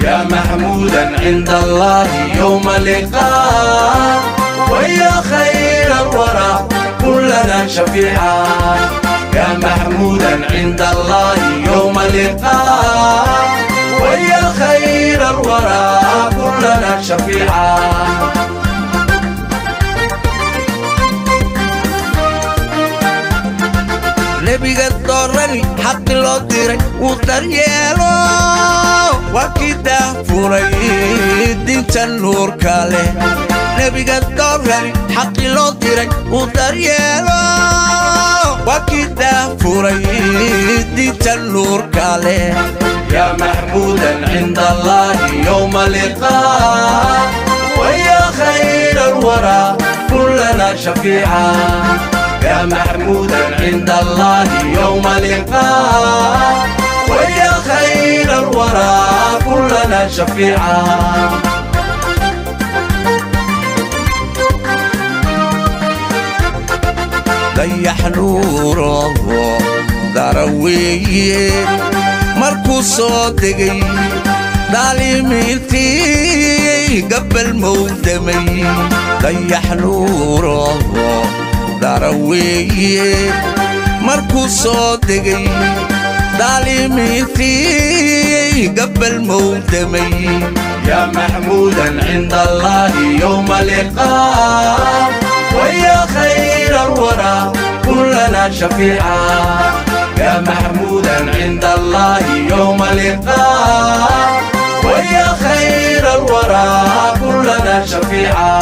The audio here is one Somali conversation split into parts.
يا محمودا عند الله يوم اللقاء ويا خير الورى كلنا شفيعا يا محمودا عند الله يوم اللقاء ويا خير الورى كلنا شفيعا nebiga doorani xaqi loo diray wuu daryeelo waa kii daafuray dinta nuurka leh nebiga doorani xaqi loo diray wuu daryeelo waa kii daafuray dinta nuurka leh يا محمودا عند الله يوم اللقاء ويا خير الورى كلنا شفيعا يا محمودا عند الله يوم اللقاء ويا خير الورى كلنا شفيعا dayax nuuraho daraweeye markuu soo degay dhaalimiintii gabbal mowdamay dayax nuuraho daraweeye markuu soo degay dhaalimiintii gabbal mowdamay يا محمودا عند الله يوم اللقاء ويا خير الورى كلنا شفيعا يا محمودا عند الله يوم اللقاء ويا خير الورى كلنا شفيعا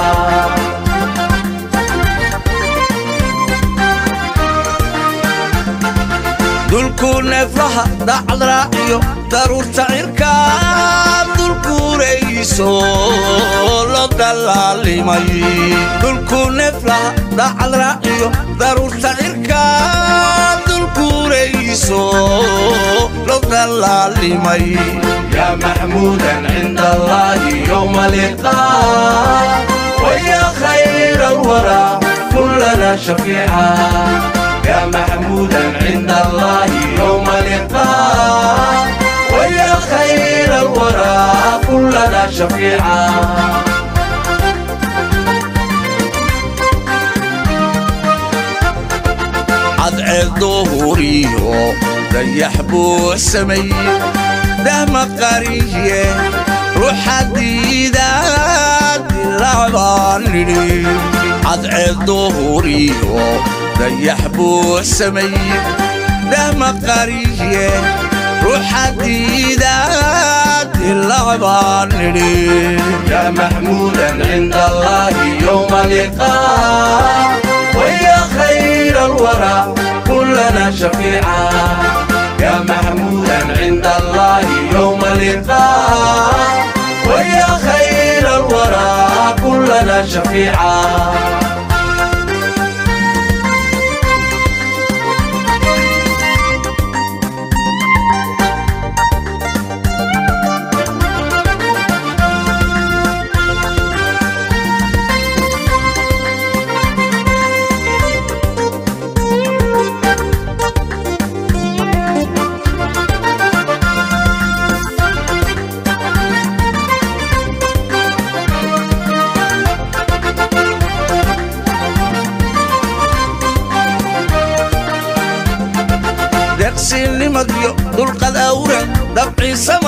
dulkuu neeflaha dacad raaciyo daruurta cirkaa dulkuurayso lo dallaalimay dulkuu neeflaha dacad raaciyo daruurta cirkaa dulkuurayso lo dallaalimay يا محمودا عند الله يوم اللقاء ويا خير الورى كلنا شفيعا يا محمودا عند الله يوم اللقاء ويا خير الورى كلنا شفيعا cadceed duhuriyo dayax buu sameeye dahma qariye ruuxa diidaad dilacbaan nidhi cadceed duhuriyo dayax buu sameeye dahma qariye ruuxa diidaad dilacbaan nidhi يا محمودا عند الله يوم اللقاء ويا خير الورى كلنا شفيعا يا محمودا عند الله يوم اللقاء ويا خير الورى كلنا شفيعا deeqsiinimadiyo dulqad awran dabciisa